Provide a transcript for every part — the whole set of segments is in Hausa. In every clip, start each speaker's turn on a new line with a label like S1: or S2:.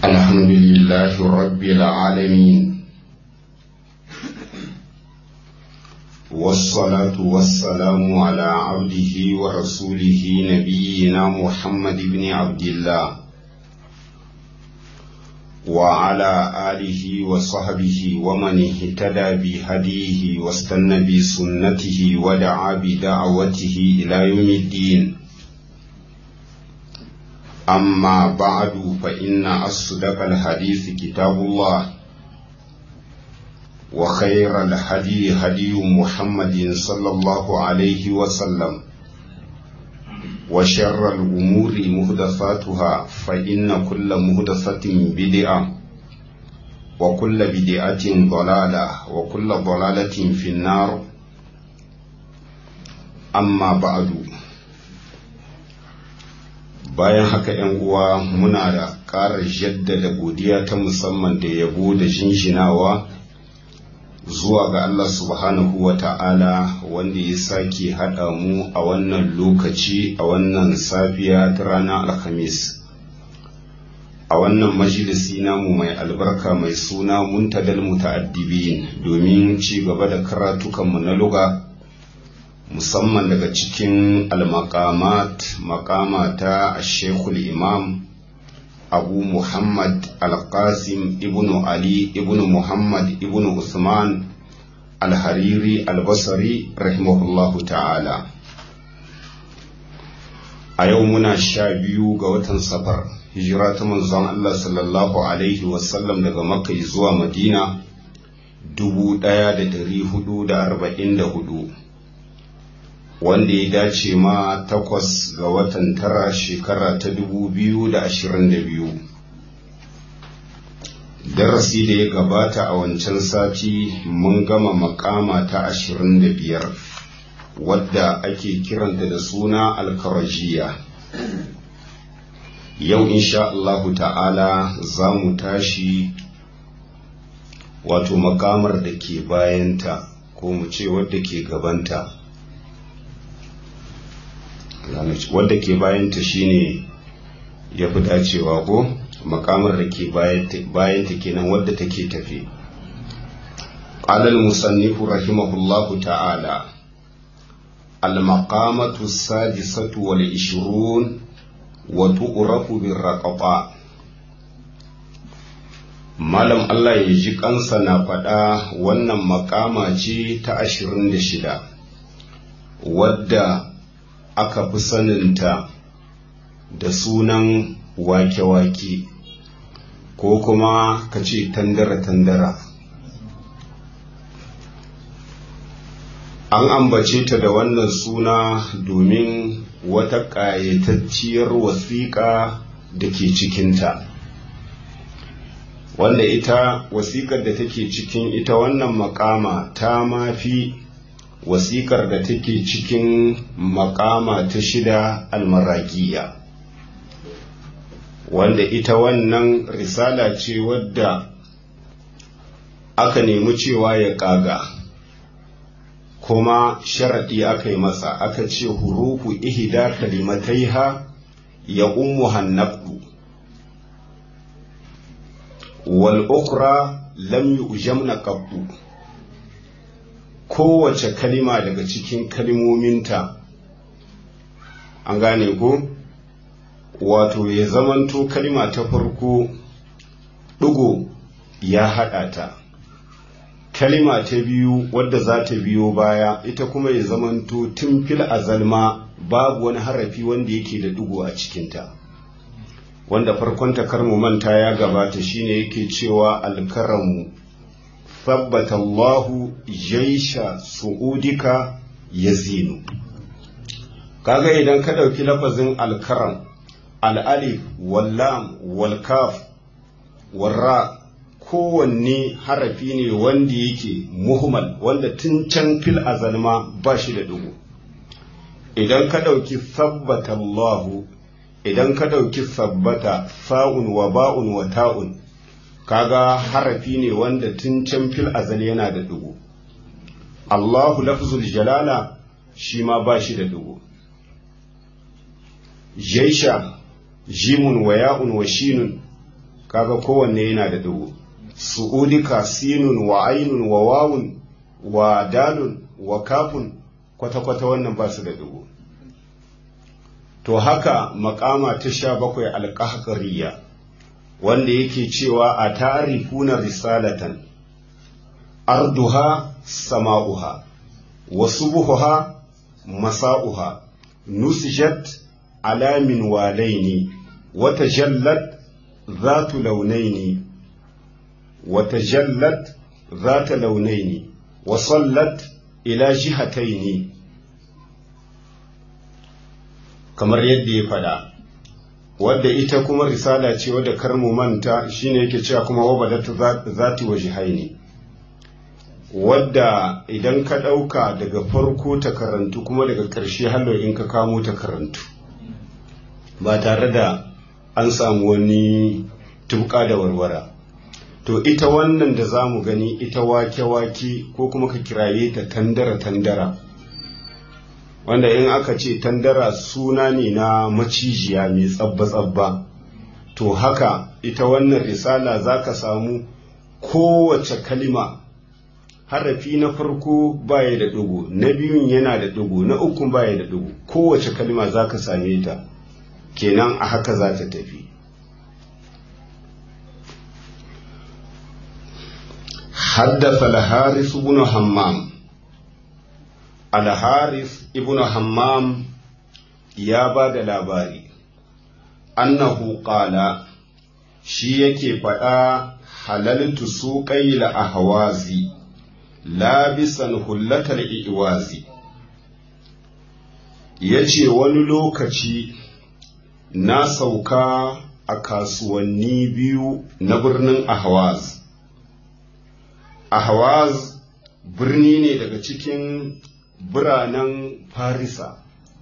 S1: الحمد لله رب العالمين والصلاة والسلام على عبده ورسوله نبينا محمد بن عبد الله وعلى آله وصحبه ومن اهتدى بهديه واستنى بسنته ودعا بدعوته إلى يوم الدين أما بعد فإن أصدق الحديث كتاب الله وخير الهدي هدي محمد صلى الله عليه وسلم وشر الأمور مهدفاتها فإن كل مهدفة بدعة وكل بدعة ضلالة وكل ضلالة في النار أما بعد bayan haka ‘yan uwa muna da ƙara jaddada godiya ta musamman da yabo da jinjinawa zuwa ga Allah subhanahu wa ta'ala wanda ya sake haɗa mu a wannan lokaci a wannan safiya ta ranar alhamis a wannan majalisi namu mai albarka mai suna muntadal muta'addibin domin ci gaba da karatukanmu na luga musamman daga cikin almakamat makama ta shekul imam abu muhammad alqasim ibnu ali ibnu muhammad ibnu usman alhariri albasari rahimahullahu ta'ala a yau muna sha biyu ga watan safar hijira ta manzon allah sallallahu alaihi wasallam daga makka zuwa madina dubu ɗaya da dari hudu da arba'in da hudu wanda ya dace ma takwas ga watan tara shekara ta dubu biyu da ashirin da biyu darasi da ya gabata a wancan sati mun gama makama ta ashirin da biyar wadda ake kiranta da suna alkarajiya yau insha Allahu ta'ala za mu tashi wato makamar da ke bayanta ko mu ce wadda ke gabanta wadda ke bayanta shine ya fi dacewa ko makamar da ke bayanta kenan wadda take tafi alal musannifu rahimahullahu ta'ala المقامة السادسة والعشرون وتؤرف بالرقبة Malam Allah ya ji kansa na faɗa wannan makama ce ta ashirin da shida wadda aka fi saninta da sunan wake-wake ko kuma ka ce tandara-tandara an ambace ta da wannan suna domin wata ƙayatacciyar wasiƙa da ke cikinta wanda ita wasiƙar da take cikin ita wannan makama ta mafi wasiƙar da take cikin makama ta shida almarakiya wanda ita wannan risala ce wadda aka nemi cewa ya ƙaga kuma sharaɗi aka yi masa aka ce hurufu ihida kalimataiha ya ummu hannabdu wal ukra lam yujamna qabdu kowace kalima daga cikin kalimominta an gane ko wato ya zamanto kalima ta farko ɗigo ya haɗa ta kalima ta biyu wadda za ta biyo baya ita kuma ya zamanto tun fil azalma babu wani harafi wanda yake da ɗigo a cikinta wanda farkon takarmu manta ya gabata shine yake cewa alkaramu ثبت الله جيش سعودك يزين kaga idan ka ɗauki lafazin alkaram al'alif wallam walkaf warra kowanne harafi ne wanda yake muhmal wanda tun can fil azalma ba shi da dugu idan ka ɗauki sabbata Allahu idan ka ɗauki sabbata sa'un wa ba'un wa ta'un kaga harafi ne wanda tun can fil azal yana da dugu Allahu lafzul jalala shi ma ba shi da dugu jaisha jimun wa ya'un wa shinun kaga kowanne yana da dugu su'udika sinun wa ainun wa wawun wa dalun wa kafun kwata-kwata wannan ba su da dugu to haka makama ta sha bakwai alƙahƙariya wanda yake cewa a tarifuna risalatan arduha sama'uha wa subuhuha masa'uha nusijat alamin walaini wata jallat zatu launaini wata jallat zata launaini wa sallat ila jihataini kamar yadda ya faɗa wadda ita kuma risala ce wadda karmu manta shine yake cewa kuma wabadatu zati wa jihaini wadda idan ka ɗauka daga farko ta karantu kuma daga ƙarshe hallo in ka kamo ta karantu ba tare da an samu wani tuka da warwara to ita wannan da za mu gani ita wake-wake ko kuma ka kiraye ta tandara-tandara wanda in aka ce tandara suna ne na macijiya mai tsabba-tsabba to haka ita wannan risala za ka samu kowace kalima harafi na farko baya da ɗigo na biyun yana da ɗigo na ukun baya da ɗigo kowace kalima za ka same ta kenan a haka za ta tafi حدث الحارث بن همام الحارث ابن همام يا بعد labari annahu qala shi yake faɗa halaltu suƙai la ahwazi labisan hullatal iwazi yace wani lokaci na sauka a kasuwanni biyu na birnin ahwaz ahwaz birni ne daga cikin biranen farisa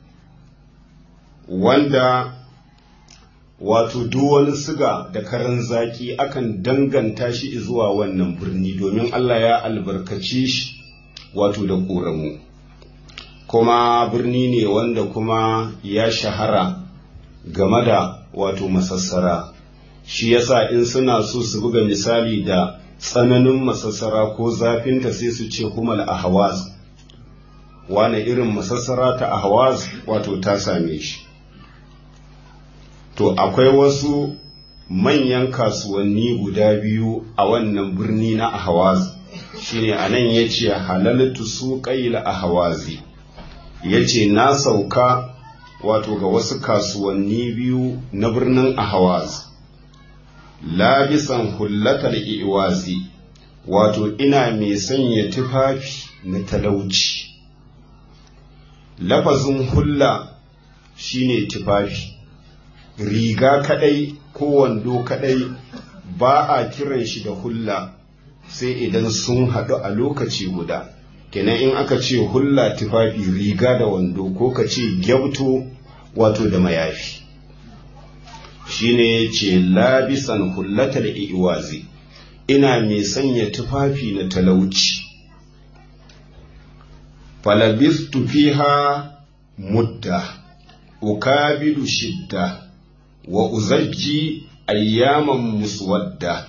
S1: wanda wato duk wani siga da karan zaki akan danganta shi zuwa wannan birni domin Allah ya albarkace shi wato da ƙoramu kuma birni ne wanda kuma ya shahara game da wato masassara shi yasa in suna so su buga misali da tsananin masassara ko zafinta sai su ce humal ahwaz wane irin masassara ta ahwaz wato ta same shi to akwai wasu manyan kasuwanni guda biyu a wannan birni na ahwaz shine anan yace halaltu suqail ahwazi yace na sauka wato ga wasu kasuwanni biyu na birnin ahwaz labisan hullatal iwazi wato ina mai sanya tufafi na talauci lafazin hulla shine tufafi riga kadai ko wando kadai ba a kiran shi da hulla sai idan sun haɗu a lokaci guda kenan in aka ce hulla tufafi riga da wando ko ka ce gyabto wato da mayafi shine ce labisan hullatal iwazi ina mai sanya tufafi na talauci falabistu fiha mudda ukabilu shidda wa uzajji ayyaman muswadda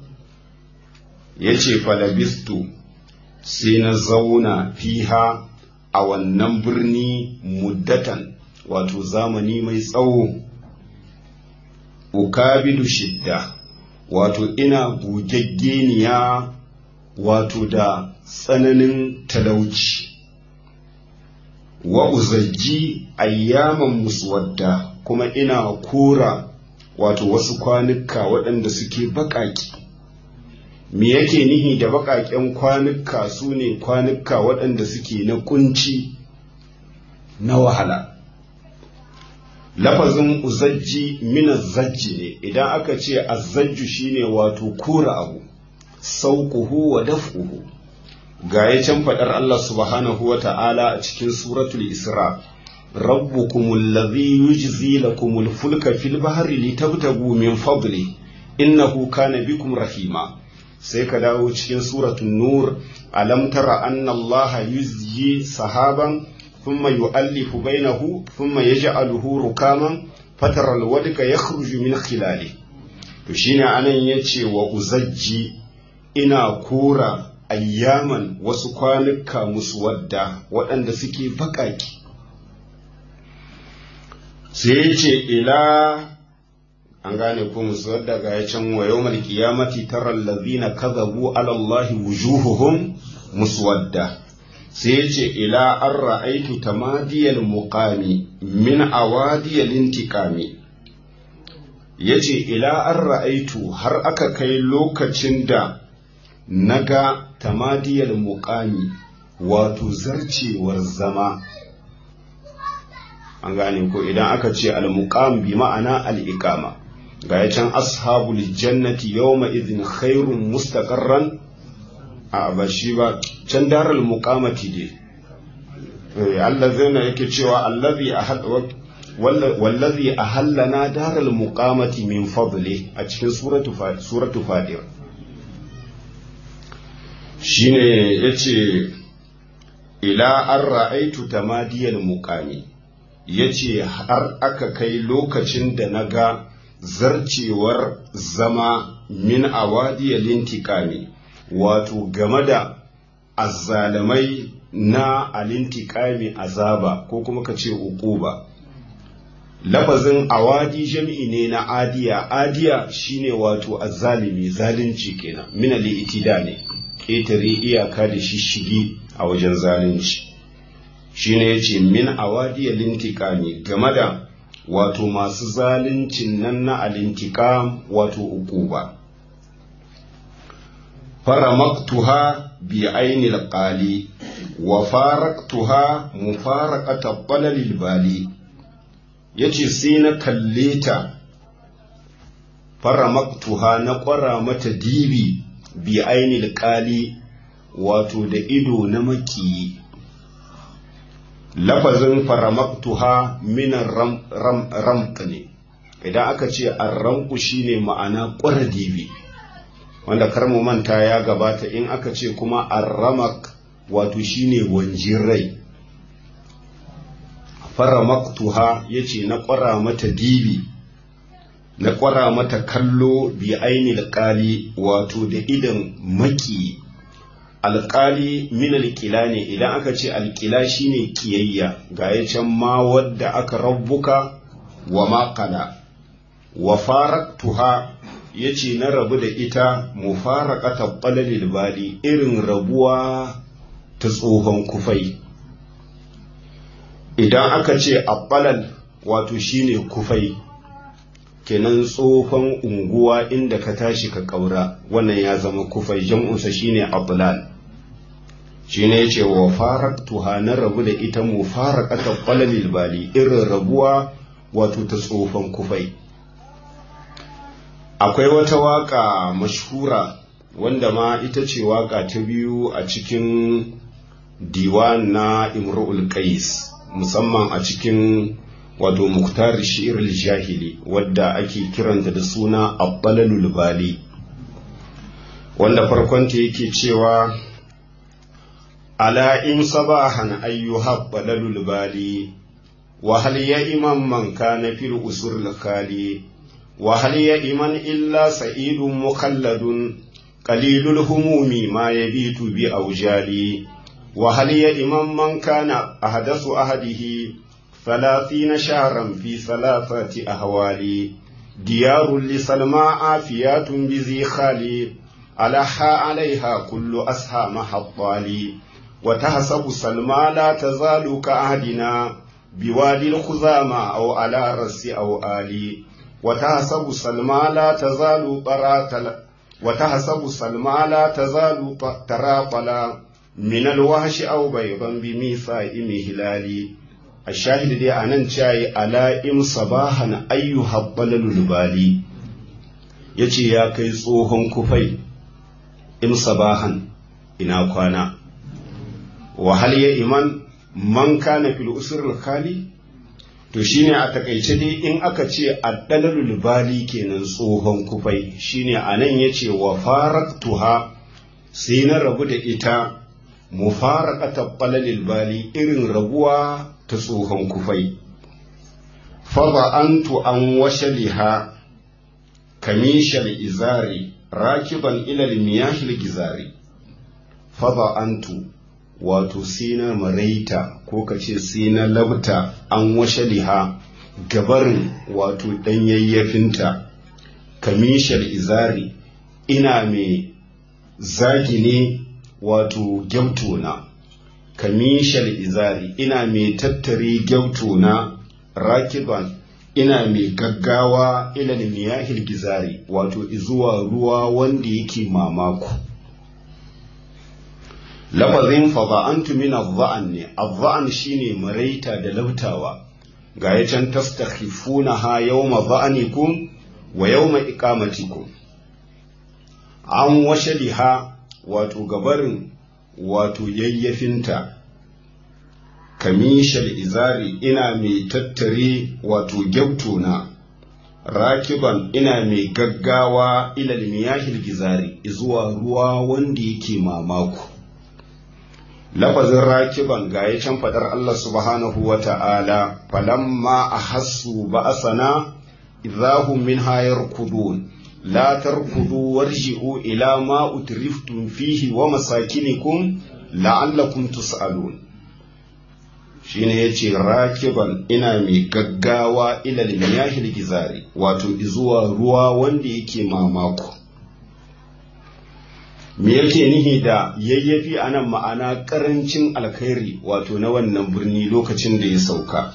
S1: yace falabistu sai na zauna fiha a wannan birni muddatan wato zamani mai tsawo ukabilu shidda wato ina bugaggeniya wato da tsananin talauci wa uzajji ayyaman muswadda kuma ina kora wato wasu kwanuka waɗanda suke baƙaƙi me yake nihi da baƙaƙen kwanuka su ne kwanuka waɗanda suke na kunci na wahala lafazin uzajji mina zajji ne idan aka ce azzajju shine wato kura abu sauƙuhu wa daf'uhu ga ya can faɗar Allah subhanahu wa ta'ala a cikin suratul isra rabbukumul ladhi yujzi lakumul fulka fil bahri litabtagu min fadli innahu kana bikum rahima sai ka dawo cikin suratul nur alam tara anna Allah yuzji sahaban thumma yu'allifu bainahu thumma yaj'aluhu rukaman fatara alwadka yakhruju min khilali to shine anan yace wa uzajji ina kora ayyaman wasu kwanuka musu wadda waɗanda suke baƙaƙi sai yace ila an gane ko musu wadda ga ya can wa yawmal qiyamati taral ladhina kadhabu ala allahi wujuhuhum muswadda sai yace ila an ra'aitu tamadiyal muqami min awadiyal intiqami yace ila an ra'aitu har aka kai lokacin da naga tamadiyal muqami wato zarcewar zama an gane ko idan aka ce al-muqam bi ma'ana al-iqama ga ya can ashabul jannati yawma idhin khairun mustaqarran a ba shi ba can daral muqamati dai allazina yake cewa allazi ahad wallazi ahallana daral muqamati min fadli a cikin suratu suratu fadir shine yace ila an ra'aitu tamadiyal muqami yace har aka kai lokacin da naga zarcewar zama min awadiyal intiqami wato game da azzalamai na alintikami azaba ko kuma ka ce uquba lafazin awadi jami'i ne na adiya adiya shine wato azzalimi zalunci kenan min al-itida ne ƙetare iyaka da shishigi a wajen zalunci shine yace min awadi alintikami game da wato masu zaluncin nan na alintikam wato uquba faramaktuha bi ainil qali wa faraktuha mufaraqata qalalil bali yace sai na kalle ta faramaktuha na ƙwara mata dibi bi ainil qali wato da ido na maki lafazin faramaktuha minan ram, ram, ram ne idan aka ce arramku shine ma'ana ƙwara dibi wanda kar mu manta ya gabata in aka ce kuma arramak wato shine wanjin rai faramaktuha yace na ƙwara mata dibi na ƙwara mata kallo bi ainil qali wato da idan maki alƙali min alƙila ne idan aka ce alƙila shine kiyayya ga ya can ma wadda aka rabbuka wa ma qala wa faraktuha ya ce na rabu da ita mu fara ƙata ɓalalil bali irin rabuwa ta tsohon kufai idan aka ce a ɓalal wato shine kufai kenan tsohon unguwa inda ka tashi ka ƙaura wannan ya zama kufai jam'unsa shine ablal shine ya ce wa faraktuha na rabu da ita mu fara ƙata ɓalalil bali irin rabuwa wato ta tsohon kufai akwai wata waka mashhura wanda ma ita ce waka ta biyu a cikin diwan na imru'ul qais musamman a cikin wato muktar shi'ir jahili wadda ake kiranta da suna abbalalul bali wanda farkonta yake cewa ala in sabahan ayyuha balalul bali wa hal ya imam man kana fil usul khali وهل يئمن إلا سعيد مخلد قليل الهموم ما يبيت بأوجالي وهل يئمن من كان أحدث أهده ثلاثين شهرا في ثلاثة أهوال ديار لسلمى عافيات بذي خالي ألحى عليها كل أسهى محطالي وتحسب سلمى لا تزال كأهدنا بوادي الخزامى أو على رأس أو آلي وتحسب سلمى لا تزال طراطلا وتحسب سلمى لا تزال تراطلا من الوحش أو بيضا بميثاق هلالي الشاهد دي أنن شاي على إم صباحا أيها الضلل البالي yace ya kai tsohon kufai in sabahan ina kwana wa hal ya iman man kana fil usrul khali to shine a takaice dai in aka ce addalalul bali kenan tsohon kufai shine anan yace wa faraktuha sai na rabu da ita mufaraqata qalalil bali irin rabuwa ta tsohon kufai fa antu an washaliha kamishal izari rakiban ilal miyahil gizari faba antu wato sina maraita ko ka ce sina labta an washe liha gabarin wato ɗanyayyafinta kamishal izari ina mai zagi ne wato gyautona kamishal izari ina mai tattare gyautona rakiban ina mai gaggawa ilal miyahil gizari wato izuwa ruwa wanda yake mamako lafazin fada'antu min adh-dha'an ne adh-dha'an shine maraita da labtawa ga ya can tastakhifunaha yawma dha'anikum wa yawma iqamatikum an washaliha wato gabarin wato yayyafinta kamishal izari ina mai tattare wato na rakiban ina mai gaggawa ilal miyahil gizari zuwa ruwa wanda yake mamako lafazin rakiban ga ya can fadar Allah subhanahu wa ta'ala falamma a hassu ba'asana idahum min hayar kudun la tarkudu warji'u ila ma utriftum fihi wa masakinikum la'allakum tus'alun shine yace rakiban ina mai gaggawa ilal miyahil gizari wato izuwa ruwa wanda yake mamako me yake nihi da yayyafi anan ma'ana karancin alkhairi wato na wannan birni lokacin da ya sauka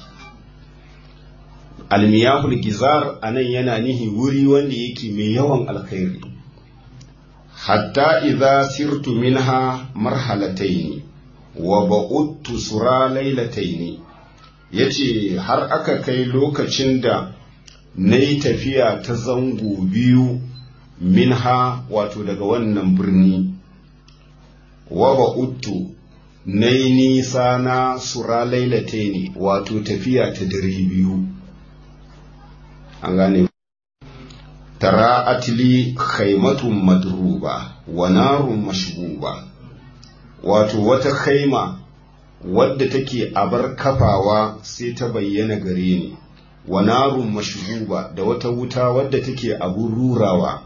S1: almiyahul gizar anan yana nihi wuri wanda yake mai yawan alkhairi hatta idza sirtu minha marhalataini wa ba'udtu sura lailataini yace har aka kai lokacin da nayi tafiya ta zango biyu minha wato daga wannan birni wa ba'udtu nayi nisa na sura lailataini wato tafiya ta dare biyu an gane tara atli khaimatun madruba wa narun mashbuba wato wata khaima wadda take abar kafawa sai ta bayyana gare ni wa narun mashbuba da wata wuta wadda take abun rurawa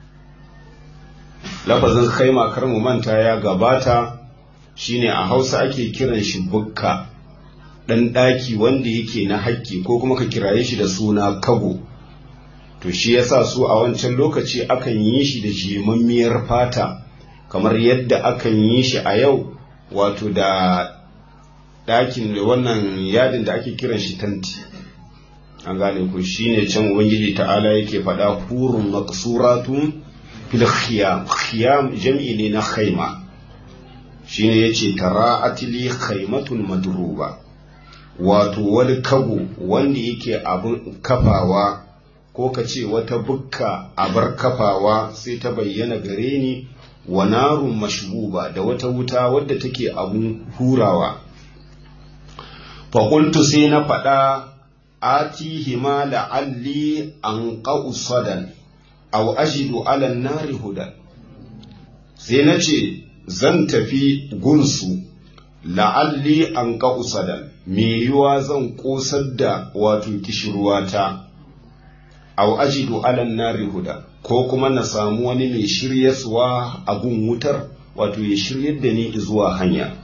S1: lafazin khaima kar mu manta ya gabata shine a hausa ake kiran shi bukka ɗan ɗaki wanda yake na haƙƙi ko kuma ka kiraye shi da suna kago to shi yasa su a wancan lokaci akan yi shi da jemammiyar fata kamar yadda akan yi shi a yau wato da ɗakin da wannan yadin da ake kiran shi tanti an gane ku shine can ubangiji ta'ala yake faɗa hurun maqsuratun fil khiyam khiyam jam'i ne na khaima shine yace tara atili khaimatun madruba wato wani kago wanda yake abin kafawa ko ka ce wata bukka abar kafawa sai ta bayyana gare ni wa narun mashbuba da wata wuta wadda take abun hurawa faƙultu sai na faɗa atihi ma la'alli an sadan aw ajidu ala nari hudan sai na ce zan tafi gunsu la'alli an sadan me yiwa zan ƙosar da wato kishirwata aw ajidu ala nari huda ko kuma na samu wani mai shiryaswa a gun wutar wato ya shiryar da ni zuwa hanya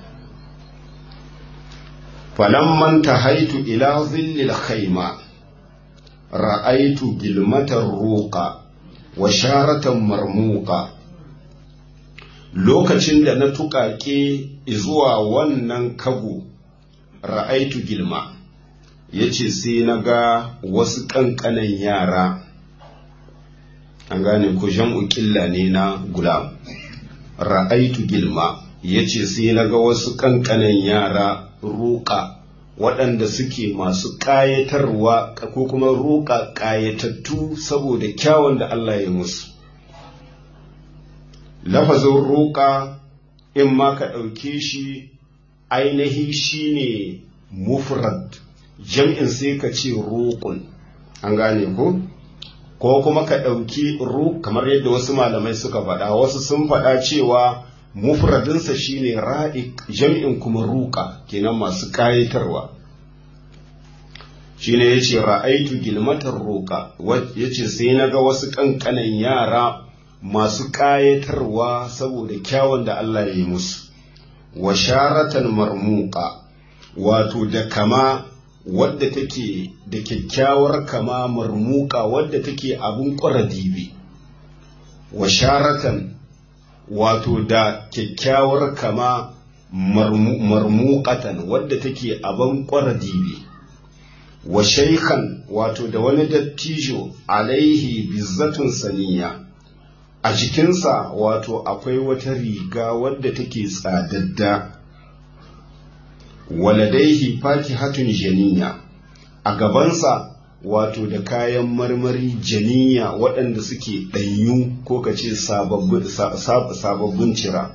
S1: falamman tahaitu ila zillil khayma ra'aitu gilmatar roƙa wa sharatan marmuka lokacin da na tuƙaƙe zuwa wannan kago ra'aitu gilma ya ce sai na ga wasu ƙanƙanan yara an gane ko jam'u ƙilla ne na gulam ra'aitu gilma ya ce sai na ga wasu ƙanƙanan yara roƙa waɗanda suke masu ƙayatarwa ko kuma roƙa ƙayatattu saboda kyawun da Allah ya musu lafazin roƙa in ma ka ɗauke shi ainihi shine mufrad jam'in sai ka ce roƙun an gane ko ko kuma ka ɗauki ru kamar yadda wasu malamai suka faɗa wasu sun faɗa cewa mufradinsa shine ra'iq jam'in kuma ruka kenan masu ƙayatarwa shine yace ra'aitu gilmatar roka yace sai naga wasu kankanan yara masu ƙayatarwa saboda kyawun da Allah ya yi musu wa sharatan marmuka wato da kama wadda take da kyakkyawar kama marmuka wadda take abin ƙwara dibi wa sharatan wato da kyakkyawar kama marmukatan wadda take abin ƙwara dibi wa shaikhan wato da wani dattijo alaihi bizzatun saniya a jikinsa wato akwai wata riga wadda take tsadadda waladaihi fatihatun janiya a gabansa wato da kayan marmari janiya waɗanda suke ɗanyu ko ka ce sababbin cira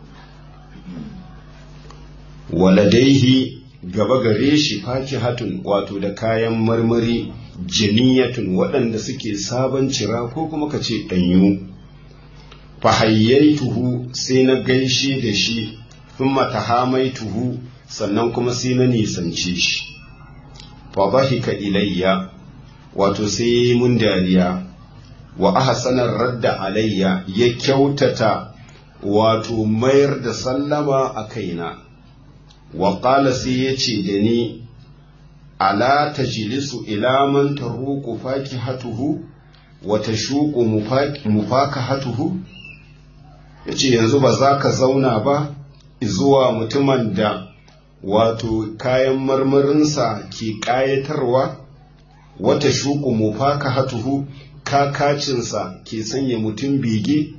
S1: waladaihi gaba gare shi fatihatun wato da kayan marmari janiyatun waɗanda suke sabon cira ko kuma ka ce ɗanyu fahayyaituhu sai na gaishe da shi thumma tahamaituhu sannan kuma sai na nisance shi fa bahika ilayya wato sai yayi mun dariya wa ahsanar radda alayya ya kyautata wato mayar da sallama a kaina wa qala sai yace da ni ala tajlisu ila man taruqu fakihatuhu wa tashuqu mufakahatuhu ya ce yanzu ba za ka zauna ba zuwa mutumin da wato kayan marmarinsa ke ƙayatarwa wata shuku mufaka hatuhu kakacinsa ke sanya mutum bege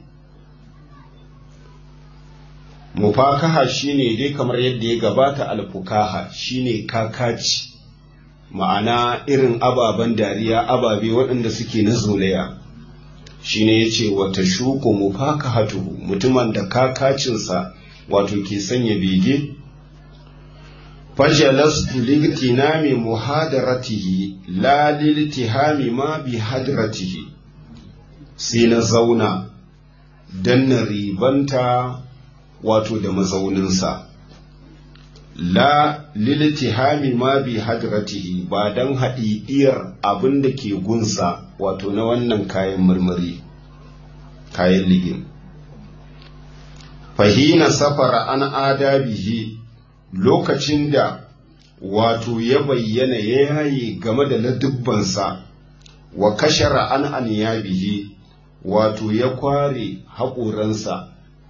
S1: mufakaha shine dai kamar yadda ya gabata alfukaha shine kakaci ma'ana irin ababen dariya ababe waɗanda suke na zolaya shine yace wata shuku mufakahatuhu mutumin da kakacinsa wato ke sanya bege fajalastu ligtinami muhadaratihi la liltihami ma bi hadratihi sai na zauna dan na ribanta wato da mazauninsa la liltihami ma bi hadratihi ba dan haɗiɗiyar abin da ke gunsa wato na wannan kayan marmari kayan ligin fahina safara an adabihi lokacin da wato ya bayyana ya yaye game da ladubbansa wa kashara an aniyabihi wato ya kware haƙoransa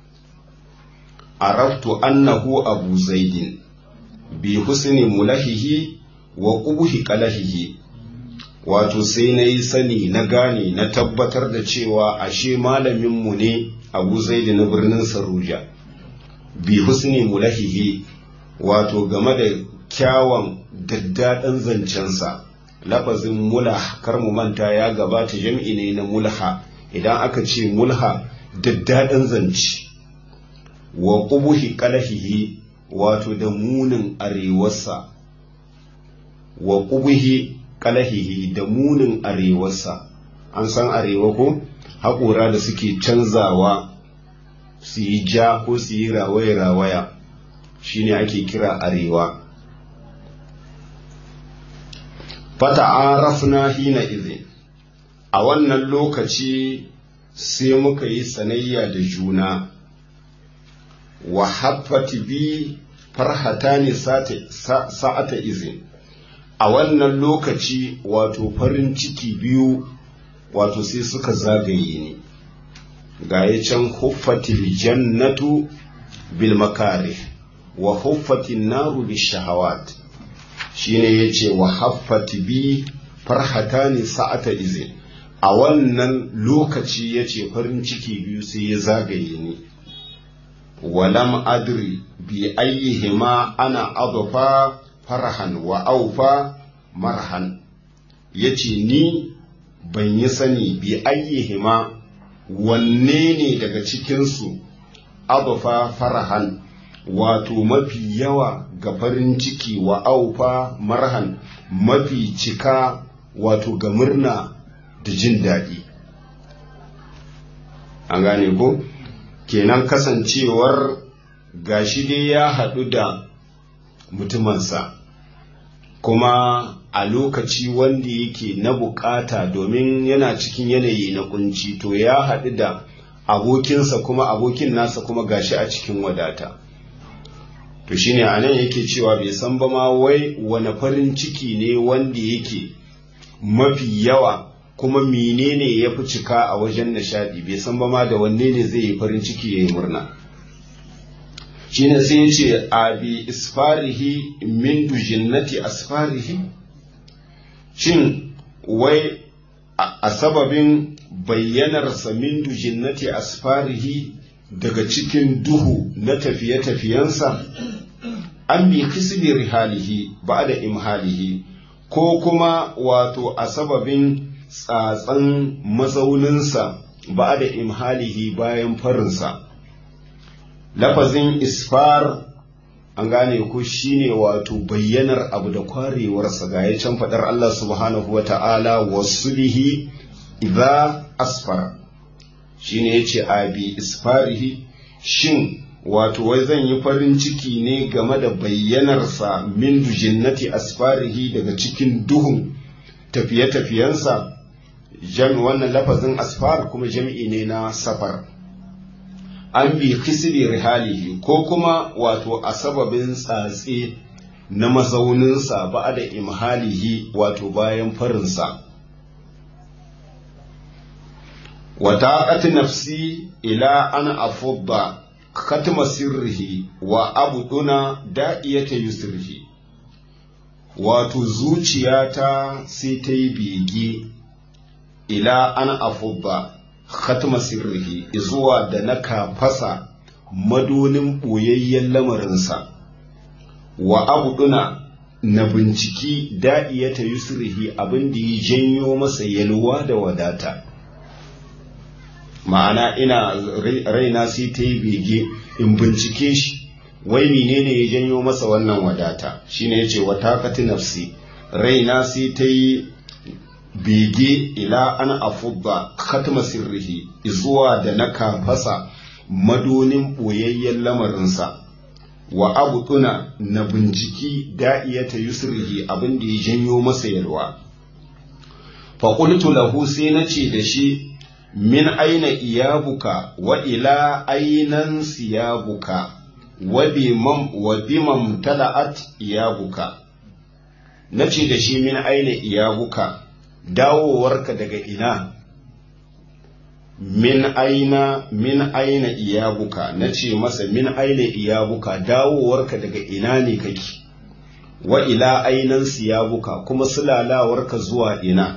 S1: araftu annahu abu zaidin bi husni mulahihi wa ƙubuhi ƙalahihi wato sai na yi sani na gane na tabbatar da cewa ashe malaminmu ne abu zaidi na birnin saruja bi husni mulahihi wato game da kyawun daddaɗan zancensa lafazin mulah kar mu manta ya gabata jam'i ne na mulha idan aka ce mulha daddaɗan zance wa ƙubuhi ƙalahihi wato da munin arewarsa wa ƙubuhi ƙalahihi da munin arewarsa an san arewa ko haƙora da suke canzawa su yi ja ko su yi rawaya-rawaya shine ake kira arewa fata arafna hina izin a wannan lokaci sai muka yi sanayya da juna wa haffati bi farhatani sa'ata izin a wannan lokaci wato farin ciki biyu wato sai suka zagaye ni ga ya can huffatil jannatu bil makarih wa huffatin naru bil shahawat shine yace wa haffati bi farhatani sa'ata izin a wannan lokaci yace farin ciki biyu sai ya zagaye ni walam adri bi ayyihima ana adfa farhan wa aufa marhan yace ni ban yi sani bi ayyihima wanne ne daga cikinsu adfa farhan wato mafi yawa ga farin ciki wa aufa marhan mafi cika wato ga murna da jin daɗi an gane ko kenan kasancewar gashi dai ya haɗu da mutumansa kuma a lokaci wanda yake na bukata domin yana cikin yanayi na kunci to ya haɗu da abokinsa kuma abokin nasa kuma gashi a cikin wadata to shine a nan yake cewa bai san ba ma wai wani farin ciki ne wanda yake mafi yawa kuma menene ya fi cika a wajen nishadi bai san ba ma da wanne ne zai yi farin ciki ya yi murna shine sai ya ce a bi isfarihi min dujinnati asfarihi shin wai a sababin bayyanarsa min dujinnati asfarihi daga cikin duhu na tafiye-tafiyensa an bi kisbi rihalihi ba da imhalihi ko kuma wato a sababin tsatsan mazauninsa ba da imhalihi bayan farinsa lafazin isfar an gane ku shine wato bayyanar abu da kwarewarsa ga ya can faɗar Allah subhanahu wa ta'ala wasu bihi idza asfara shine yace abi isfarihi shin wato wai zan yi farin ciki ne game da bayyanarsa min dujinnati asfarihi daga cikin duhun tafiye-tafiyensa jami wannan lafazin asfar kuma jami'i ne na safar an bi kisiri rihalihi ko kuma wato a sababin tsatse na mazauninsa ba da imhalihi wato bayan farinsa وطاقت نفسي إلى أن أفض ختم سره وأبدنا دائية يسره wato zuciyata sai ta yi bege ila an afubba khatma sirrihi zuwa da na kafasa madonin ɓoyayyen lamarinsa wa abuduna na binciki da'iyata yusrihi abin da ya janyo masa yalwa da wadata ma'ana ina raina sai ta yi bege in bincike shi wai menene ya janyo masa wannan wadata shine yace wa taqati nafsi raina sai ta yi bege ila an afubba khatma sirrihi zuwa da na kafasa madonin boyayyen lamarinsa wa abutuna na binciki da'iyata yusrihi abin da ya janyo masa yalwa fa qultu lahu sai nace da shi min aina iyabuka wa ila ainan siyabuka wa bimam tala'at iyabuka nace da shi min aina iyabuka dawowarka daga ina min aina min aina iyabuka nace masa min aina iyabuka dawowarka daga ina ne kake wa ila ainan siyabuka kuma sulalawarka zuwa ina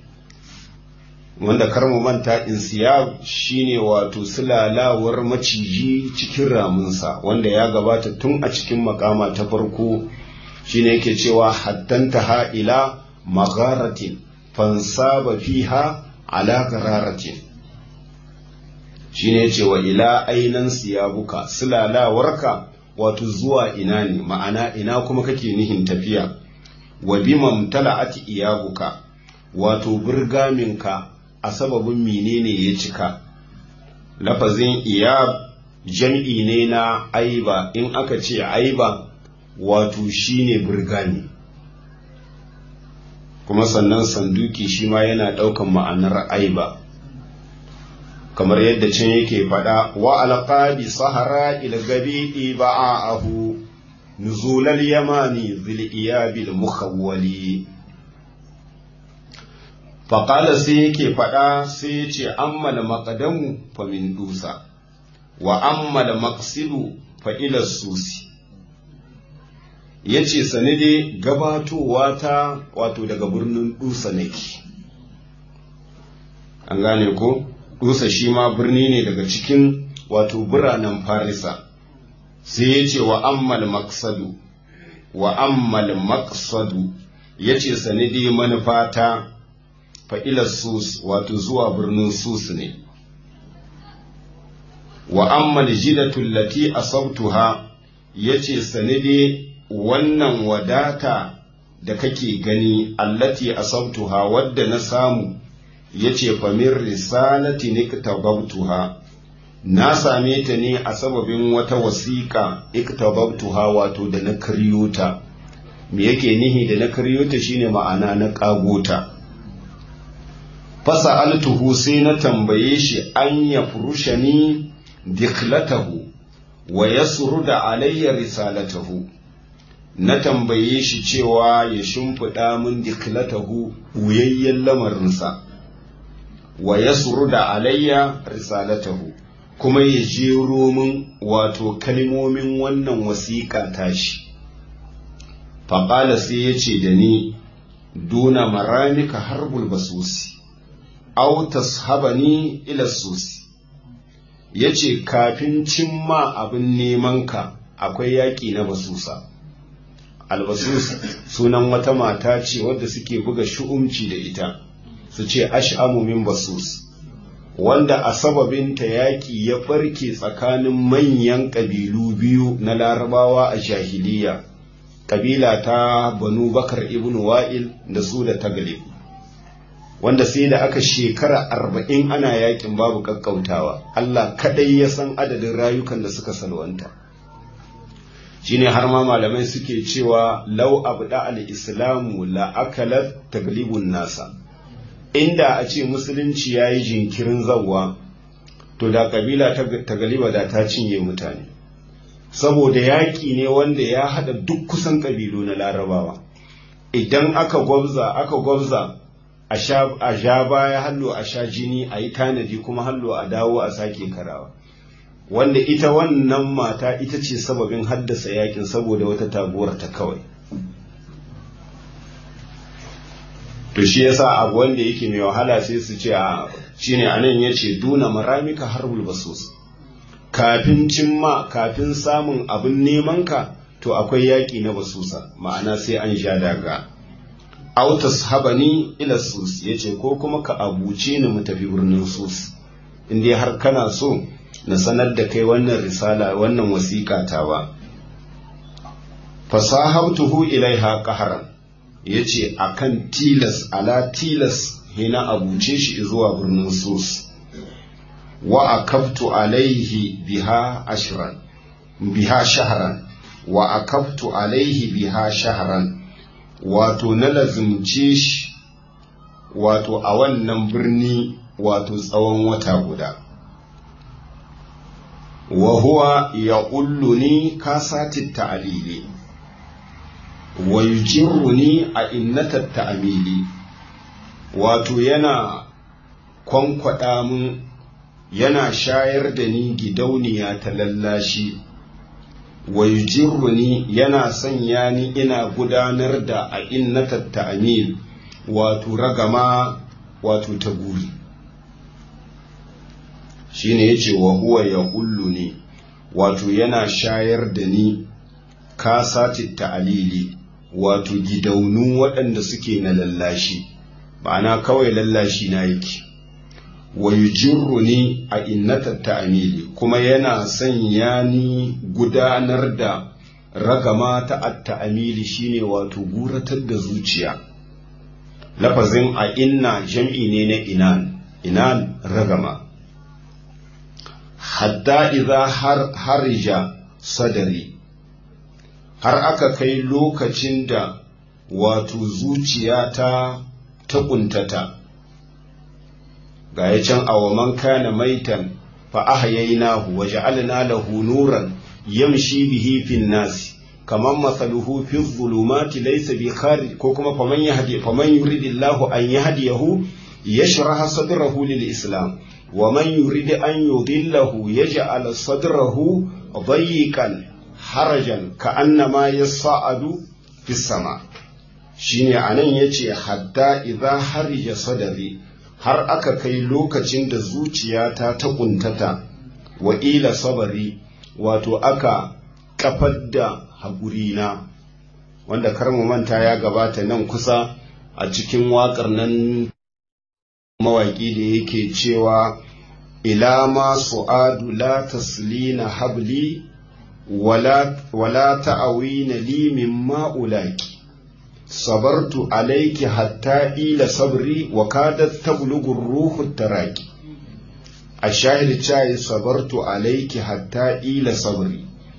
S1: wanda kar mu manta insiyab shine wato sulalawar maciji cikin ramunsa wanda ya gabata tun a cikin makama ta farko shine yake cewa hattanta ha ila magharatin fansaba fiha ala gararatin shine yace wa ila ainan siyabuka sulalawarka wato zuwa ina ne ma'ana ina kuma kake nihin tafiya wa bimam tala'ati iyabuka wato burgaminka a sababin menene ya cika lafazin iyab jam'i ne na aiba in aka ce aiba wato shine burgami kuma sannan sanduki shi ma yana ɗaukan ma'anar aiba kamar yadda can yake faɗa wa alqabi sahara ilgabi ba'ahu nuzulal yamani zil iyabil mukhawwali faƙala sai yake faɗa sai ya ce ammal maƙadamu fa min dusa wa ammal maqsidu fa ila susi ya ce sani dai gabatowa ta wato daga birnin dusa nake an gane ko dusa shi ma birni ne daga cikin wato biranen farisa sai ya ce wa ammal maqsadu wa ammal maqsadu ya ce sani dai manufata fa'ilar sus wato zuwa birnin sus ne wa ammal jidatul lati asabtuha yace sanide wannan wadata da kake gani allati asabtuha wadda na samu yace famir risalati niktababtuha na same ta ne a sababin wata wasiƙa iktababtuha wato da na karyo ta me yake nihi da na karyo ta shine ma'ana na kagota fasa altuhu sai na tambaye shi an ya furushani diklatahu wa yasruda alayya risalatahu na tambaye shi cewa ya shimfiɗa min diklatahu wuyayyen lamarinsa wa yasruda alayya risalatahu kuma ya jero min wato kalmomin wannan wasiƙa tashi faƙala sai ya ce da ni duna maramika harbul basusi au tashabani ila susi ya ce kafin cimma abin nemanka akwai yaƙi na basusa albasus sunan wata mata ce wadda suke buga shu'umci da ita su ce ash'amu min basus wanda a sababinta yaƙi ya ɓarke tsakanin manyan ƙabilu biyu na larabawa a jahiliya ƙabila ta banu bakar ibn wa'il da su da taglib wanda sai da aka shekara arba'in ana yaƙin babu ƙaƙƙautawa allah kaɗai ya san adadin rayukan da suka salwanta shine har ma malamai suke cewa lau abu da al-islamu la akalat taglibun nasa inda a ce musulunci ya yi jinkirin zawwa to da kabila ta galiba da ta cinye mutane saboda yaƙi ne wanda ya haɗa duk kusan ƙabilu na larabawa idan aka gwabza aka gwabza a sha baya hallo a sha jini a yi tanadi kuma hallo a dawo a sake karawa wanda ita wannan mata ita ce sababin haddasa yakin saboda wata taguwar ta kawai to shi yasa abu wanda yake mai wahala sai su ce a shine anan yace duna maramika harbul basus kafin cimma kafin samun abin neman ka to akwai yaki na basusa ma'ana sai an sha daga autas habani ila sus yace ko kuma ka abuce ni mu tafi birnin sus in dai har kana so na sanar da kai wannan risala wannan wasiƙa ta ba fasahabtuhu ilaiha qaharan ya ce a kan tilas ala tilas hina abuce shi zuwa birnin sus wa a kaftu alaihi biha ashiran biha shaharan wa a kaftu alaihi biha shaharan wato na lazimce shi wato a wannan birni wato tsawon wata guda wa huwa ya ni kasatit ta'alili wa yujirruni a innatar ta'amili wato yana kwankwada mun yana shayar da ni gidauniya ta lallashi wa yujirruni yana sanya ni ina gudanar da a innatar ta'amil wato ragama wato ta guri shine yace wa huwa ya ne wato yana shayar da ni kasati ta'alili wato gidaunu waɗanda suke na lallashi ma'ana kawai lallashi na yake wa ni a innatar ta'amili kuma yana sanya ni gudanar da ragama ta at-ta'amili shine wato guratar da zuciya lafazin a inna jam'i ne na inan inan ragama hatta idza har harija sadari har aka kai lokacin da wato zuciyata ta ƙuntata ga ya can awaman kana maitan fa ahyaynahu wa ja'alna lahu nuran yamshi bihi fin nas kaman masaluhu fi dhulumati laysa bi kharij ko kuma faman yahdi faman yuridillahu an yahdiyahu yashrah sadrahu lil islam wa man yurid an yudillahu yaj'al sadrahu dayiqan harajan ka annama ya sa'adu fi sama shine anan yace hatta idza harija sadari har aka kai lokacin da zuciyata ta kuntata wa ila sabari wato aka kafar da haƙurina wanda kar mu manta ya gabata nan kusa a cikin waƙar nan mawaƙi da yake cewa ila ma su'adu la taslina habli ولا ولا تعوين لي مما أولاك صبرت عليك حتى إلى صبري وكادت تبلغ الروح التراكي الشاهد الشاهد صبرت عليك حتى إلى صبري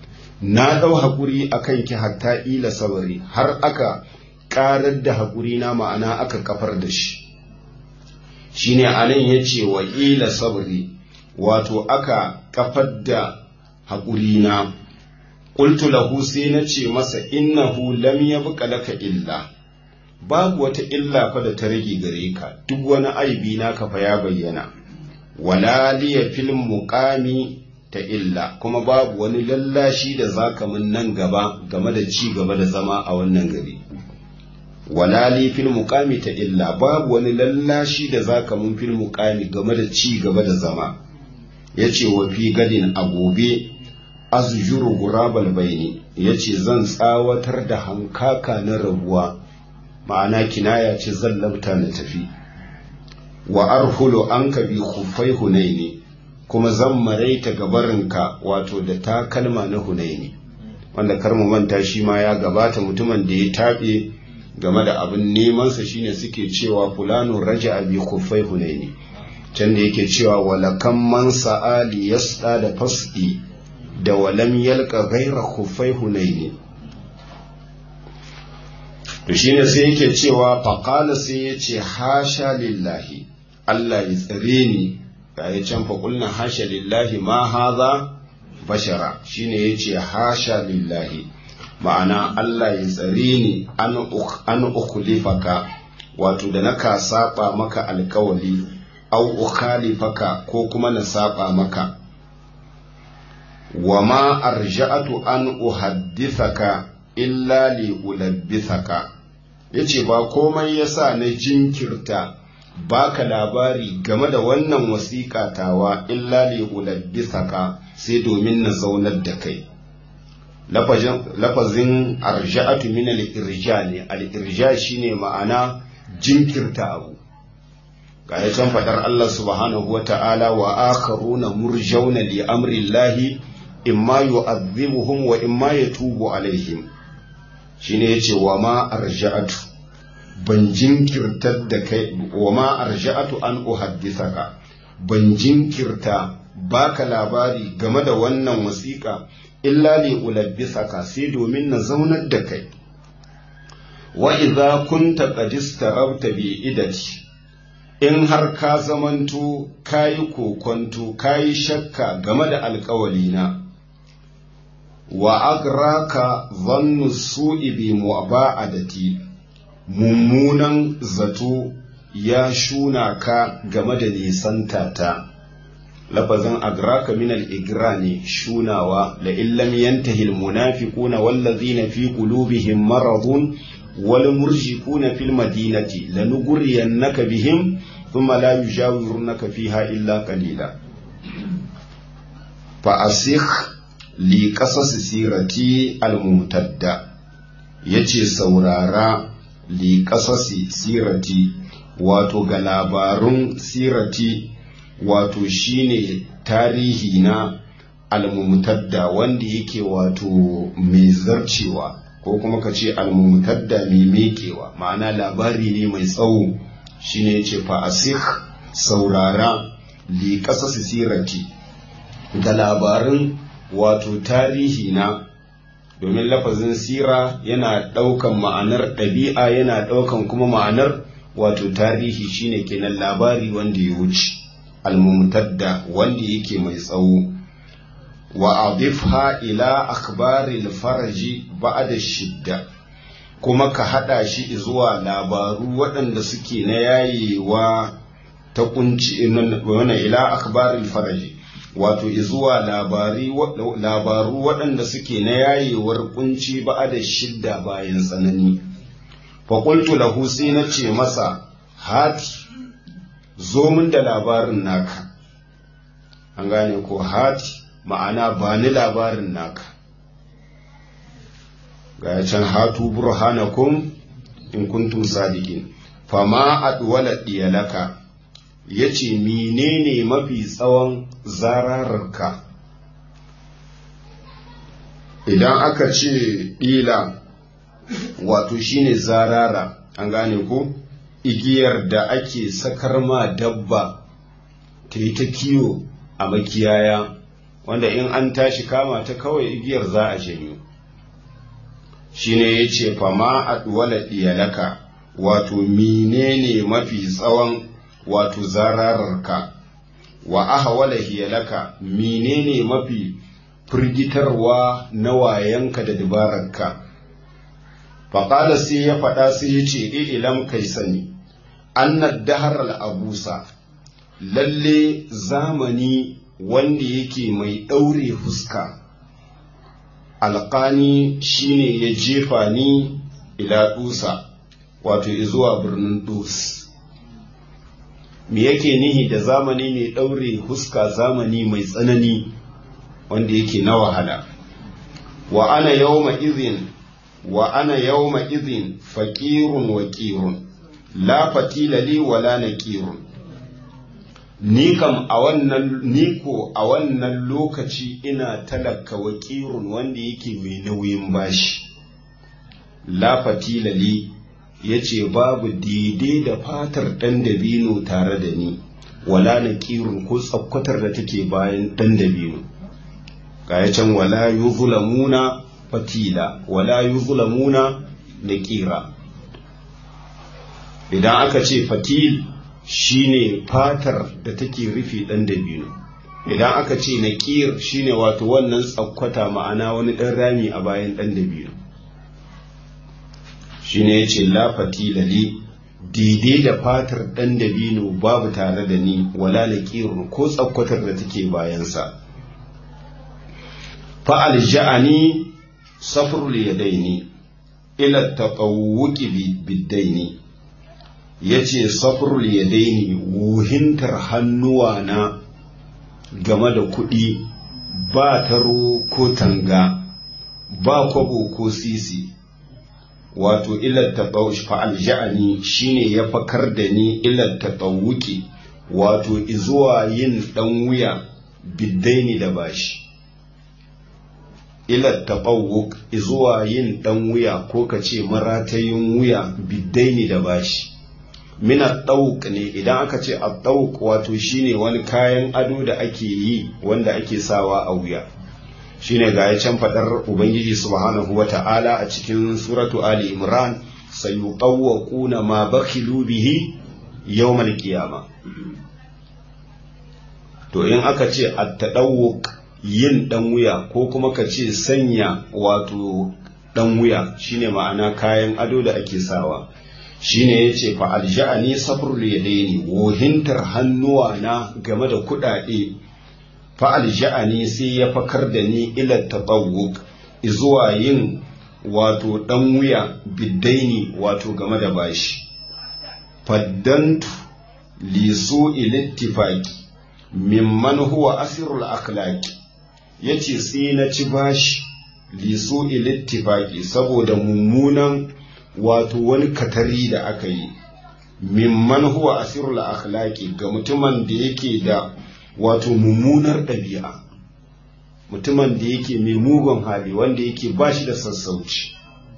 S1: na ɗau haƙuri a kanki hatta ila sabari har aka ƙarar da haƙuri na ma'ana aka kafar da shi shine anan ya ce wa ila sabari wato aka kafar da haƙuri na ƙultu lahu sai na ce masa innahu lam yabqa laka illa babu wata illa fa da ta rage gare ka duk wani aibi naka fa ya bayyana wala liya fil muqami ta illa kuma babu wani lallashi da zaka mun nan gaba game da ci gaba da zama a wannan gari wala li fil muqami ta illa babu wani lallashi da zaka mun fil muqami game da ci gaba da zama yace wa fi gadin a gobe azjuru gurabal baini yace zan tsawatar da hankaka na rabuwa ma'ana kinaya ce zan labta na tafi wa arhulu anka bi khuffai hunaini kuma zan maraita gabarinka wato da takalma na hunaini wanda kar mu manta shi ma ya gabata mutumin da ya taɓe game da abin nemansa shine suke cewa fulano raja bi khuffai hunaini can da yake cewa walakan man sa'ali yasda da fasdi da walam yalka ghaira khuffai hunaini to shine sai yake cewa faqala sai yace hasha lillahi Allah ya tsare ni ga ya can fa kulna hasha lillahi ma hadha bashara shine yace hasha lillahi ma'ana Allah ya tsare ni an an ukhlifaka wato da naka saba maka alkawali au ukhalifaka ko kuma na saba maka wa ma arja'atu an uhaddithaka illa li ulabbithaka yace ba komai yasa na jinkirta baka labari game da wannan wasiƙa tawa illa li ulabbithaka sai domin na zaunar da kai lafazin arja'atu min al-irja ne al-irja shine ma'ana jinkirta abu ga ya can fadar Allah subhanahu wa ta'ala wa akharuna murjauna li amri llahi imma yu'adhibuhum wa imma yatubu alaihim shine yace wa ma arja'atu ban jinkirtar da kai wa ma arja'atu an uhaddithaka ban jinkirta baka labari game da wannan wasiƙa illa li ulabbisaka sai domin na zaunar da kai wa idza kunta qad istarabta bi idati in har ka zamanto kayi kokonto kayi shakka game da alƙawalina wa agraka dhannu su'i bi mu'ba'adati mummunan zato ya shuna ka game da nisanta ta lafazin agraka min al-igra ne shunawa la illam yantahi al-munafiquna wallazina fi qulubihim maradun wal murjifuna fil madinati lanughriyannaka bihim thumma la yujawirunaka fiha illa qalila fa asikh li qasas sirati al-mumtadda yace saurara li qasasi sirati wato ga labarun sirati wato shine tarihi na almumtadda wanda yake wato mai zarcewa ko kuma ka ce almumtadda mai mekewa ma'ana labari ne mai tsawo shine yace fa asik saurara li qasas sirati da labarin wato tarihi na domin lafazin sira yana ɗaukan ma'anar ɗabi'a yana ɗaukan kuma ma'anar wato tarihi shine kenan labari wanda ya wuce almumtadda wanda yake mai tsawo wa adifha ila akhbaril faraji ba'da shidda kuma ka hada shi zuwa labaru waɗanda suke na yayewa ta kunci wannan ila akhbaril faraji wato zuwa labaru waɗanda suke na yayewar kunci ba'da shidda bayan tsanani fa qultu lahu sai na ce masa hati zo min da labarin naka an gane ko hati ma'ana ba ni labarin naka ga can hatu burhanakum in kuntum sadiqin fama adwala diyalaka yace menene mafi tsawon zarararka idan aka ce ɗila wato shine zarara an gane ko igiyar da ake sakar ma dabba ta yi ta kiwo a makiyaya wanda in an tashi kama ta kawai igiyar za a janyo shine ya ce fama a duwala iyalaka wato menene mafi tsawon wato zarararka wa ahwala hiyalaka menene mafi firgitarwa na wayanka da dabararka faƙala sai ya faɗa sai ya ce ilam kai sani annad dahar al'abusa lalle zamani wanda yake mai ɗaure fuska alƙani shine ya jefa ni ila dusa wato zuwa birnin dus me yake nihi da zamani mai ɗaure fuska zamani mai tsanani wanda yake na wahala wa ana yawma izin wa ana yawma izin faƙirun wa ƙirun la fatila li wala naqirun ni kam a wannan ni ko a wannan lokaci ina talaka wa ƙirun wanda yake mai nauyin bashi la fatila li yace babu daidai da fatar ɗan dabino tare da ni wala naqirun ko tsakkwatar da take bayan ɗan dabino ga can wala yuzlamuna fatila wala yuzlamuna naqira idan aka ce fatil shine fatar da take rufe dan dabino idan aka ce naqir shine wato wannan tsakwata ma'ana wani dan rami a bayan dan dabino shine yace la fatila li daidai da fatar dan dabino babu tare da ni wala naqir ko tsakwatar da take bayansa fa alja'ani safrul yadaini ila taqawwuki biddaini yace safrul yadaini wuhintar hannuwa na game da kuɗi ba taro ko tanga ba kwabo ko sisi wato ila taqawwush fa alja'ani shine ya fakar da ni ila taqawwuki wato izuwa yin dan wuya biddaini da bashi ila taɓawuk zuwa yin ɗan wuya ko ka ce maratayin wuya biddaini da bashi mina ɗauk ne idan aka ce a ɗauk wato shine wani kayan ado da ake yi wanda ake sawa a wuya shine ga ya can faɗar ubangiji subhanahu wa ta'ala a cikin suratu ali imran sayuqawwaquna ma bakhilu bihi yawmal qiyama to in aka ce at-tadawwuq yin ɗan wuya ko kuma ka ce sanya wato ɗan wuya shine ma'ana kayan ado da ake sawa shine ya ce fa alja'ani safrul yadaini wohintar hannuwa na game da kuɗaɗe fa alja'ani sai ya fakar da ni ila tabawuk zuwa yin wato ɗan wuya biddaini wato game da bashi faddantu lisu ilittifaki mimman huwa asirul akhlaqi ya ce sai na ci bashi liso ilittifaki saboda mummunan wato wani katari da aka yi mimman huwa asirul akhlaqi ga mutumin da yake da wato mummunar ɗabi'a mutumin da yake mai mugun hali wanda yake bashi da sassauci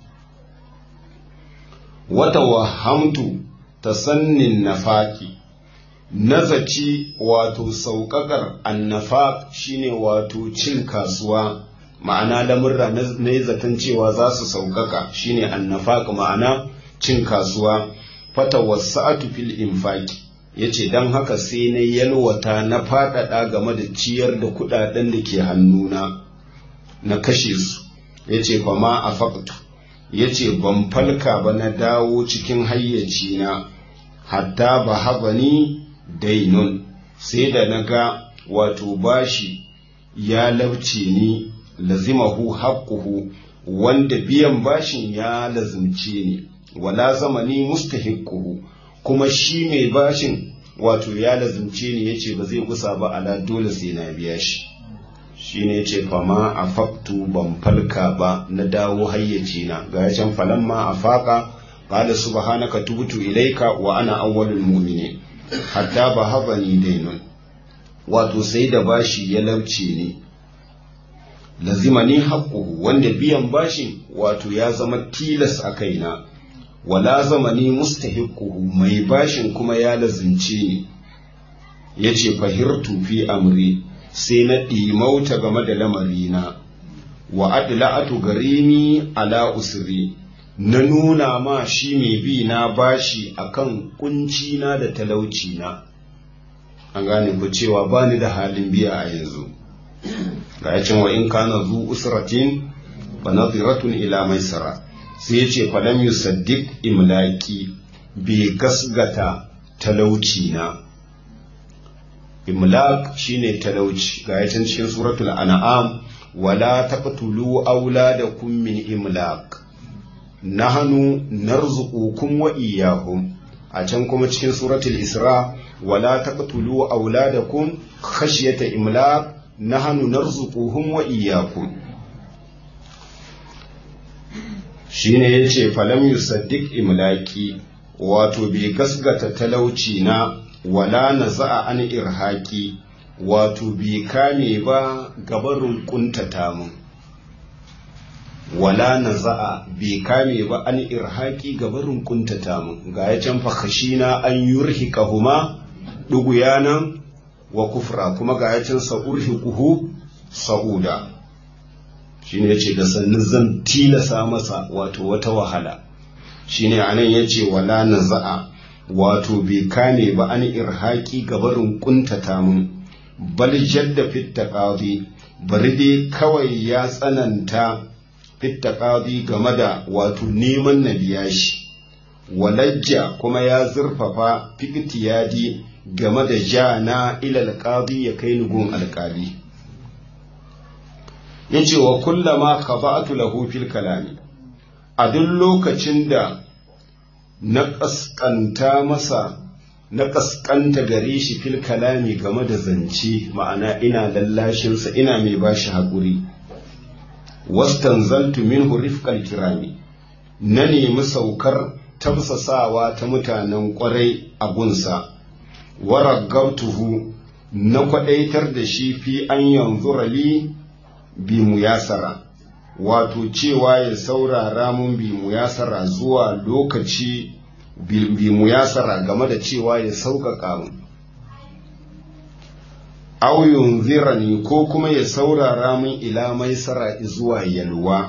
S1: wata wahamtu tasannin nafaki nazaci wato sauƙaƙar annafaq shine wato cin kasuwa ma'ana lamurra na yi zaton cewa za su sauƙaƙa shine annafaq ma'ana cin kasuwa fata wasa'atu fil infaqi yace dan haka sai na yalwata na faɗaɗa game da ciyar da kuɗaɗen da ke hannuna na kashe su yace fa ma afaqtu yace ban falka ba na dawo cikin hayyaci na hatta ba habani dainun sai da na ga wato bashi ya lauce ni lazimahu haƙƙuhu wanda biyan bashin ya lazimce ni wala zamani mustahiquhu kuma shi mai bashin wato ya lazimce ni yace ba zai gusa ba ala dole sai na biya shi shine yace fama afaqtu ban falka ba na dawo hayyaci na ga can falamma afaqa qala subhanaka tubtu ilaika wa ana awwalul mu'minin hatta ba haba ni dainun wato sai da bashi ya lauce ni lazima ni haƙƙuhu wanda biyan bashin wato ya zama tilas a kaina wala zama ni mustahiquhu mai bashin kuma ya lazimce ni yace fahirtu fi amri sai na ɗimauta game da lamarina wa adla'atu garimi ala usri na nuna ma shi mai bi na bashi akan kunci na da talauci na an gane ku cewa bani da halin biya a yanzu ga yacin wa in kana zu usratin fa nadhiratun ila maisara sai yace fa lam yusaddiq imlaki bi gasgata talauci na imlaq shine talauci ga yacin cikin suratul an'am wala taqtulu auladakum min imlaq nahnu narzuqukum wa iyyahum a can kuma cikin suratul isra wala taqtulu auladakum khashyata imlaq nahnu narzuquhum wa iyyakum shine yace falam yusaddiq imlaqi wato bai gasgata talauci na wala naza'a an irhaqi wato bai kame ba gabarin kuntata mun wala naza'a bai kame ba an irhaqi gabarin kuntata mun ga ya can fa khashina an yurhiqahuma duguyanan wa kufra kuma ga ya can sa'urhiquhu sa'uda shine yace da sannin zan tilasa masa wato wata wahala shine anan yace wala naza'a wato bai kame ba an irhaqi gabarin kuntata mun bal jadda fit taqadi bari dai kawai ya tsananta fit taqadi game da wato neman na biya shi walajja kuma ya zurfafa fiktiyadi game da ja na ilal qadi ya kai ni gun alƙali yace wa kullama khaba'tu lahu fil kalami a duk lokacin da na kaskanta masa na kaskanta gare shi fil kalami game da zance ma'ana ina lallashinsa ina mai bashi haƙuri wastanzaltu minhu rifqal kirami na nemi saukar tamsasawa ta mutanen kwarai a gunsa waragautuhu na kwadaitar da shi fi an yanzu rali bi muyasara wato cewa ya saurara mun bi muyasara zuwa lokaci bi muyasara game da cewa ya sauƙaƙa mun aw yunzirani ko kuma ya saurara mun ila maisara zuwa yalwa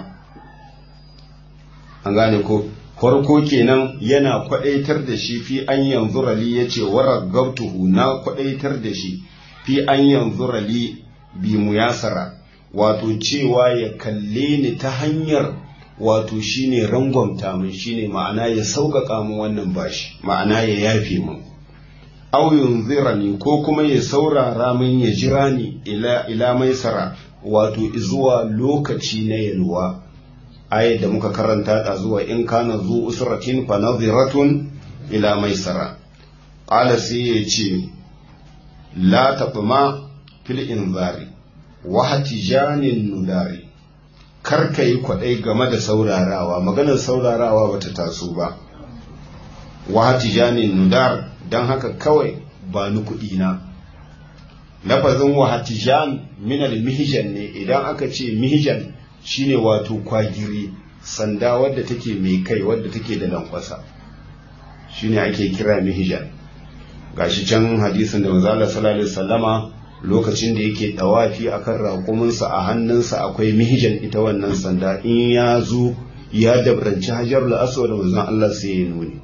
S1: an gane ko farko kenan yana kwadaitar da shi fi an yanzu rali ya ce waragabtuhu na kwadaitar da shi fi an yanzu rali bi muyasara wato cewa ya kalle ni ta hanyar wato shine rangwamta min shine ma'ana ya sauƙaƙa min wannan bashi ma'ana ya yafe min aw yunzirani ko kuma ya saurara min ya jira ni ila ila maisara wato zuwa lokaci na yalwa ayat da muka karanta ta zuwa in kana zu usratin fa nadhiratun ila maisara qala sai ya ce la taqma fil inzari wa hatijanin nudari kar ka yi kwaɗai game da saurarawa maganar saurarawa bata taso ba wa hatijanin nudar don haka kawai ba ni kuɗi na lafazin wa hatijan minal mihijan ne idan aka ce mihijan shine wato kwagiri sanda wadda take mai kai wadda take da lankwasa shine ake kira mihijan gashi can hadisin da manzo Allah sallallahu alaihi wasallama lokacin da yake dawafi akan raƙuminsa a hannunsa akwai mihijan ita wannan sanda in ya zo ya dabranci hajar aswad manzon Allah sai ya nuni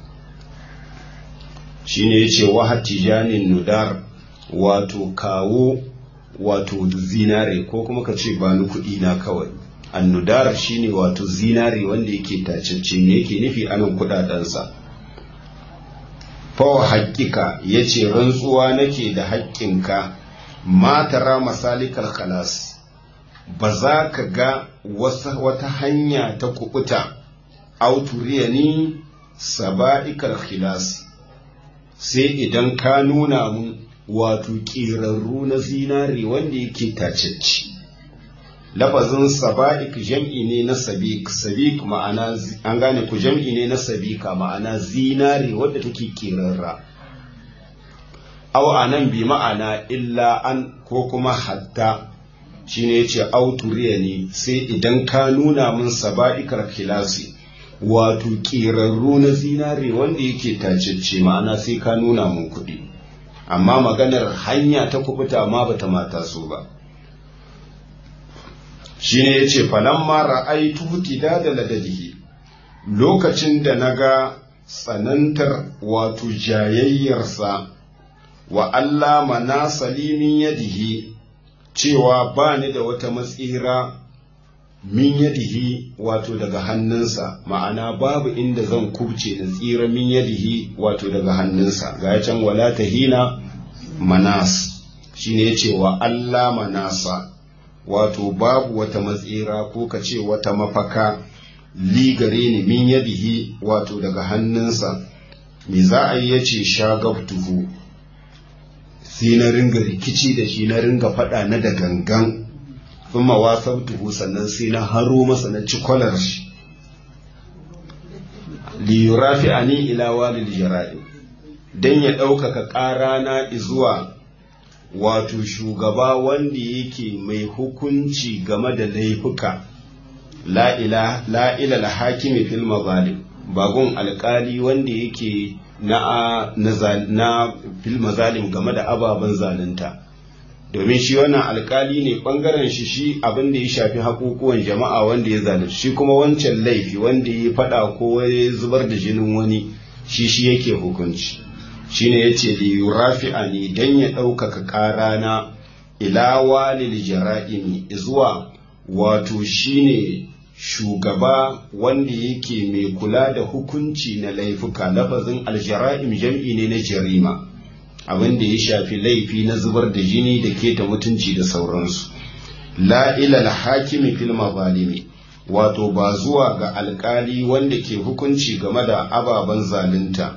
S1: shine yace wa hatijanin nudar wato kawo wato zinare ko kuma ka ce ba ni kuɗi na kawai annudar shine wato zinare wanda yake tacece me yake nufi anan kuɗaɗensa fawa haƙƙika ya ce rantsuwa nake da haƙƙinka matara masalikal khalas ba za ka ga wata hanya ta kubuta auturiya ni saba'ikal khilas sai idan ka nuna mun wato ƙirarru na zinare wanda yake tacecci lafazin saba'ik jam'i ne na sabik sabik ma'ana an gane ku jam'i ne na sabika ma'ana zinare wadda take ƙirarra aw anan bi ma'ana illa an ko kuma hatta shine yace auturiya ne sai idan ka nuna min saba'ikar kilasi wato ƙirarru na zinare wanda yake tacecce ma'ana sai ka nuna mun kuɗi amma maganar hanya ta kubuta ma bata mata so ba shine yace falamma ra'aytu tidada ladadihi lokacin da naga tsanantar wato jayayyarsa wa Allah mana salimin yadihi cewa ba ni da wata matsira min yadihi wato daga hannunsa ma'ana babu inda zan kubce da tsira min yadihi wato daga hannunsa ga can wala tahina manas shine yace wa Allah manasa wato babu wata matsira ko ka ce wata mafaka li gare ni min yadihi wato daga hannunsa me za a yi yace shagabtuhu sai na ringa rikici da shi na ringa faɗa na da gangan kuma wasabtuhu sannan sai na haro masa na ci kwalar shi li yurafi'ani ila walil jara'i dan ya ɗaukaka ƙara na zuwa wato shugaba wanda yake mai hukunci game da laifuka la ila la hakimi fil mazalim bagun alkali wanda yake na na fil mazalim game da ababen zalunta domin shi wannan alkali ne bangaren shi shi abin da ya shafi hakukuwan jama'a wanda ya zalunci shi kuma wancan laifi wanda ya fada ko ya zubar da jinin wani shi shi yake hukunci shine yace li yurafi'ani dan ya ɗaukaka ƙarana ila walil jara'imi zuwa wato shine shugaba wanda yake mai kula da hukunci na laifuka lafazin aljara'im jam'i ne na jarima abin da ya shafi laifi na zubar da jini da keta mutunci da sauransu la ila hakimi fil mazalimi wato ba zuwa ga alkali wanda ke hukunci game da ababen zalunta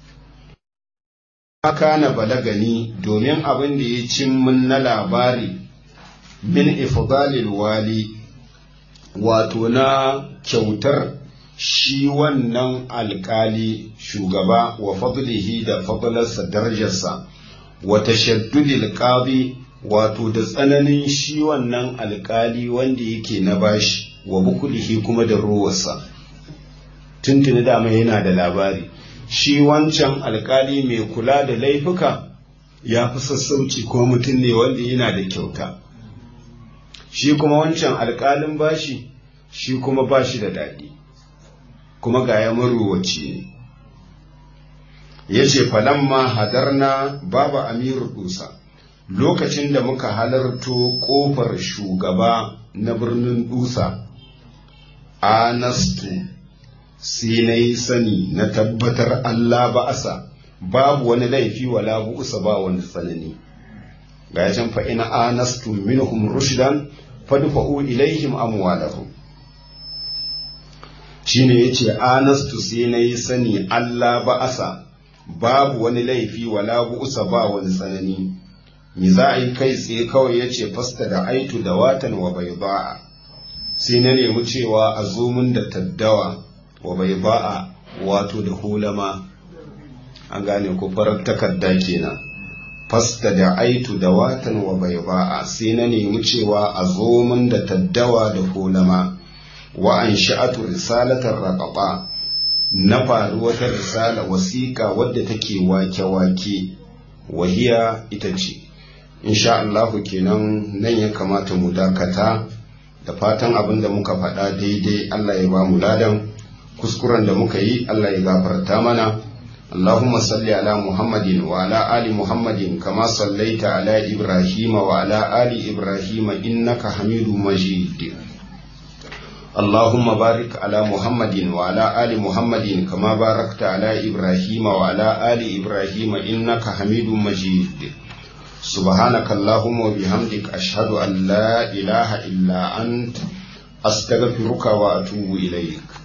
S1: kana balagani domin abin da ya cin mun na labari min ifdalil wali wato na kyautar shi wannan alkali shugaba wa fadlihi da fadlarsa darajarsa wa tashaddudil qadi wato da tsananin shi wannan alkali wanda yake na bashi wa bukulihi kuma da ruwarsa tuntuni dama yana da labari shi wancan alkali mai kula da laifuka ya fi sassauci ko mutum ne wanda yana da kyauta shi kuma wancan alkalin bashi shi kuma bashi da daɗi kuma ga ya maruwaci ne ya ce falamma hadarna babu amiru dusa lokacin da muka halarto ƙofar shugaba na birnin dusa anastu sai na yi sani na tabbatar Allah ba'asa babu wani laifi wala bu'usa ba wani tsanani ga ya fa ina anastu minhum rushdan fadfa'u ilaihim amwalahum shine yace anastu sai na yi sani Allah ba'asa babu wani laifi wala bu'usa ba wani tsanani mi za a yi kai tsaye kawai yace fasta da aitu da watan wa bayda'a sai na nemi cewa a zo mun da taddawa wa bai ba'a wato da hulama an gane ko farar takarda kenan fasta da aitu da watan wa bai ba'a sai na nemi cewa a zo min da taddawa da hulama wa an sha'atu risalatar raƙaɓa na faru wata risala wasiƙa wadda take wake-wake wahiya ita ce insha Allahu kenan nan ya kamata mu dakata da fatan abin da muka faɗa daidai Allah ya ba mu ladan kuskuren da muka yi Allah ya gafarta mana Allahumma salli ala Muhammadin wa ala ali Muhammadin kama sallaita ala Ibrahim wa ala ali Ibrahim innaka Hamidum Majid Allahumma barik ala Muhammadin wa ala ali Muhammadin kama barakta ala Ibrahim wa ala ali Ibrahim innaka Hamidum Majid سبحانك اللهم وبحمدك أشهد أن لا إله إلا أنت أستغفرك وأتوب إليك